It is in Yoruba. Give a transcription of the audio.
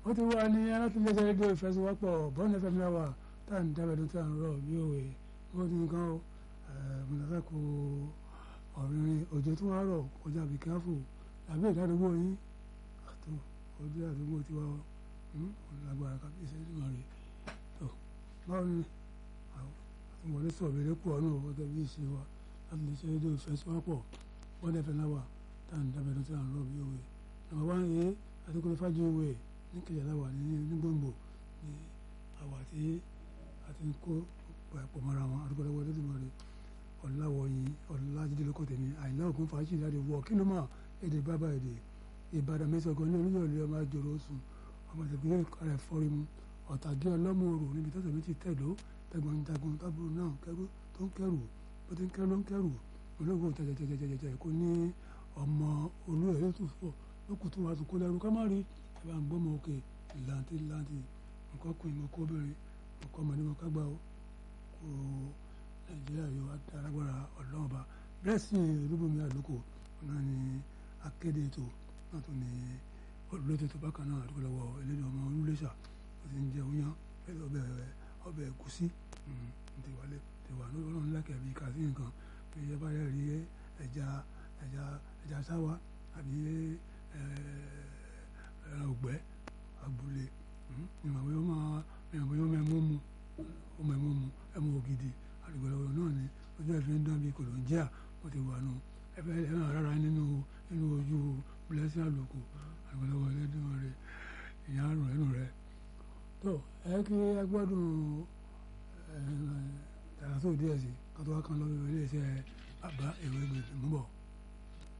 ó ti wá ní alátìlẹsẹ rédíò ìfẹsíwápọ̀ bọ́ọ̀nù fm náà tá à ń dábẹ́dún tí à ń rọ̀ bí òwe wọ́n ti nǹkan ó mọ̀nàfẹ́ kó ọ̀rìnrìn òjò tí wọ́n rọ̀ kọjá àbí káfù tàbí ìdádúgbò yín àtò ojú àdúgbò tí wọ́n lágbára kábíyèsí ìdúmọ̀ rẹ̀ tó báwo ni àtúmọ̀lé sọ̀rọ̀ eré pọ̀ náà gẹ́gẹ́ bí ìṣe wa láti lè ṣe rédíò ìfẹsíwápọ̀ bọ́ọ̀nù fm náà tá à ń dábẹ́dún tí à ń rọ̀ bí òwe nàbà wá ń yé àdúgbò fájú òwe ní kẹjọba wà ní nígbòǹgbò ní àwà tí a ti ń kó pọ̀ mọ́ra wọn àdúgbò lọ́wọ́ lójúmọ́ rẹ̀ ọ̀làwọ̀yìn ọ̀làjídé lóko tèmi àìlá ògùn fàájì láti wọ̀ kí ló máa èdè bábà èdè ìbàdàn mẹ́sàn-án ní olúyọ̀lẹ̀ ọmọ àjòrò oṣù ọmọ ìṣègùn rẹ̀ fọ́rí mu ọ̀tàgé ọlọ́mọ òrò níbi tó tẹ̀mí ti tẹ̀dó tẹ̀gbọ́n jagun tábùrù náà kẹ́rù tó ń kẹ́rù bó ti ń kẹ́rù ló ń kẹ́rù olóògùn tẹ̀tẹ̀tẹ̀tẹ̀tẹ̀ kò ní ọmọ olú ẹ̀ lótú fọ́ lókùtù wa tó kó lẹ́rú ká má rí ẹ̀ bá ń gbọ́mọ òkè ìlàntí ìlàntí nǹkan kùn ìmọ̀ kóbìnrin nǹkan ọmọdé mọ̀ kágbá o kò nàìjíríà yóò adárágbára ọlọ́run ọba bẹ́ẹ̀ sì olúbomi àlùkò náà ni akéde ètò náà tó ní olùlọ́tò tó bákan náà àdúgbò lọ́wọ́ elédè ọmọ olúléṣà ó ti ń jẹ oyán ọbẹ̀ ọbẹ̀ ẹ̀gúsí ti wálé ti wà lórí ọlọ́run lẹ́kẹ̀ẹ́ bíi kàfí nǹkan bí ẹ bá yẹ rí ẹja ẹja ẹja sáwá àbí ẹran ògbẹ́ abúlé ìmọ̀ bóyá ó máa ìmọ̀ bóyá ó máa mú mu ó máa mú mu ẹmu ògidì àdìgbòlọ́wọ́ náà ni ojú ẹ̀fín ń dán bíi kòlóńjíà ó ti wà nù ẹfẹ́ ẹ̀ràn rárá nínú nínú ojú bílẹ́sì àlòkù àdìgbòlọ́wọ́ ẹlẹ́dùn rẹ̀ ìyá àrùn ẹnu rẹ̀ tó ẹ kí ẹ gbọ́dún tààtò díẹ̀ sí kátó wá kan lọ́wọ́ ilé iṣẹ́ àbá ìwé gbèsè mú bọ̀.